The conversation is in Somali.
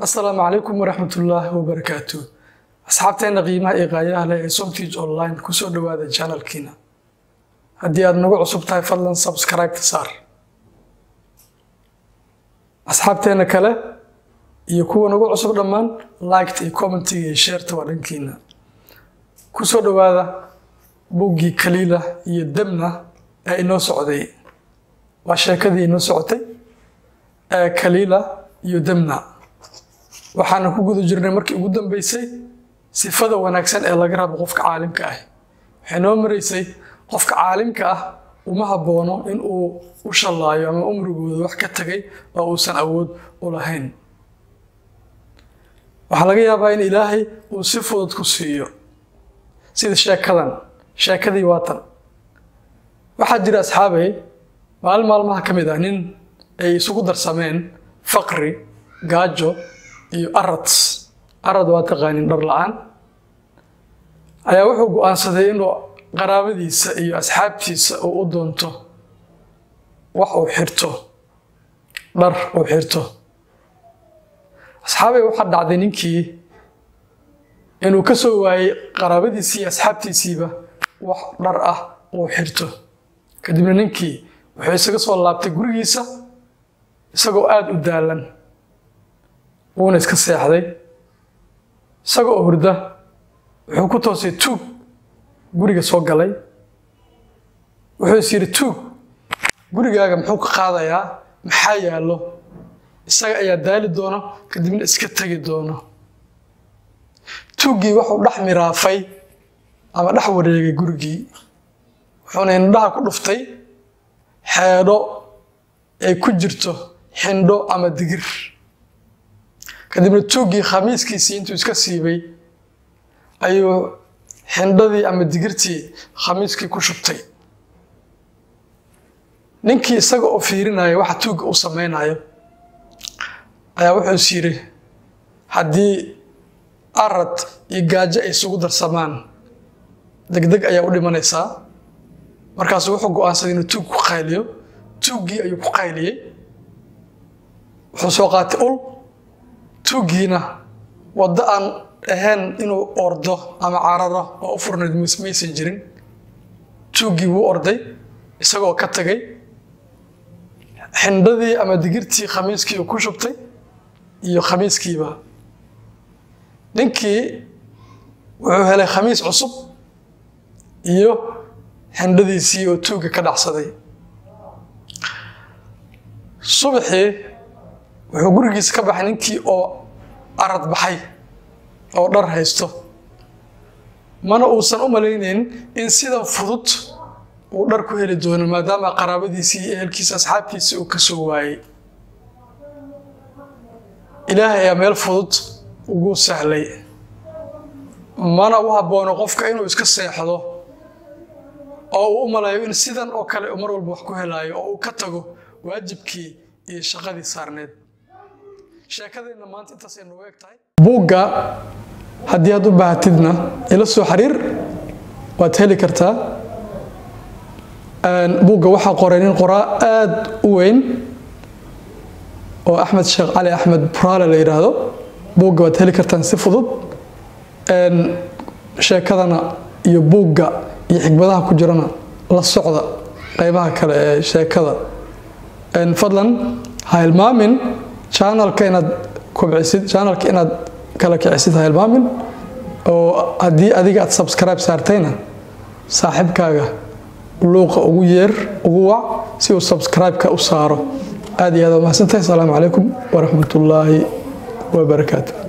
asalaamu calaykum waraxmatullaahi wabarakaatu asxaabteena qiimaha iyo qaayaha leh ee somtige online kusoo dhowaada janalkiina haddii aad nagu cusub tahay fadlan subscribe-ta saar asxaabteena kale iyo kuwa nagu cusub dhammaan liketa iyo commentiga iyo sheerta waa dhankiina kusoo dhowaada buggii kaliila iyo demna ee inoo socday waa sheekadii inoo socotay ee kaliila iyo demna waxaana ku guda jirnay markii ugu dambeysay sifada wanaagsan ee laga rabo qofka caalimka ah waxay noo maraysay qofka caalimka ah uma haboono in uu u shallaayo ama umrigooda wax ka tagay oo uusan awood u lahayn waxaa laga yaabaa in ilaahay uu si fudud ku siiyo sida sheekadan sheekadii waatan waxaa jira asxaabay maalin maalmaha ka mid ah nin ay isugu darsameen faqri gaajo iyo arad arad waa taqaanin dhar la-aan ayaa wuxuu go-aansaday inuu qaraabadiisa iyo asxaabtiisa uu u doonto wax uu xirto dhar uu xirto asxaabay waxaa dhacday ninkii inuu ka soo waayey qaraabadiisii iyo asxaabtiisiiba wax dhar ah uu xirto kadibna ninkii wuxuu isaga soo laabtay gurigiisa isagoo aada u daalan wuuna iska seexday isagoo hurda wuxuu ku toosay tuug guriga soo galay wuxuu is yidhi tuug gurigaaga muxuu ka qaadayaa maxaa yaallo isaga ayaa daali doono kadibna iska tegi doono tuuggii wuxuu dhex miraafay ama dhex wareegay gurigii wuxuuna indhaha ku dhuftay xeedho ay ku jirto xindho ama digir kadibna tuuggii khamiiskiisii intuu iska siibay ayuu xindhadii ama digirtii khamiiskii ku shubtay ninkii isaga oo fiirinaya waxa tuugga uu samaynayo ayaa wuxuu is yidhi haddii arad iyo gaajo ay isugu darsamaan degdeg ayaa u dhimanaysaa markaasuu wuxuu go-aansaday inuu tuug ku qayliyo tuuggii ayuu ku qayliyey wuxuu soo qaatay ul tuuggiina waddo aan ahayn inuu ordo ama cararo oo u furnayd maysan jirin tuuggii wuu orday isagoo ka tagay xindhadii ama digirtii khamiiskii uu ku shubtay iyo khamiiskiiba ninkii wuxuu helay khamiis cusub iyo xindhadiisii oo tuugga ka dhacsaday subaxii wuxuu gurigiisa ka baxay ninkii oo arad baxay oo dhar haysto mana uusan u malaynayn in sida fudud uu dhar ku heli doono maadaama qaraabadiisii iyo ehelkiisa asxaabtiisii uu ka soo waayey ilaahay ayaa meel fudud ugu sahlay mana u habboono qofka inuu iska seexdo oo uu u malayo in sidan oo kale mar walba wax ku helaayo oo uu ka tago waajibkii iyo shaqadii saarneed sheekadeenna maanta intaas ay noogu eg tahay buugga haddii aad u baahatidna ila soo xiriir waad heli kartaa buugga waxaa qoray nin qoraa aada u weyn oo axmed sheekh cali axmed buraale la yidhaahdo buugga waad heli kartaan si fudud sheekadana iyo buugga iyo xigmadaha ku jirana la socda qeybaha kale ee sheekada fadlan ha hilmaamin janalka inaad kobcisid janalka inaad kala kicisid ha hilmaamin oo haddii adiga aad subscribe saartayna saaxiibkaaga luuqa ugu yeer ugu wac si uu subscribe-ka u saaro aad iyo aad waa mahadsantahay asalaamu calaykum waraxmatullaahi wabarakaatu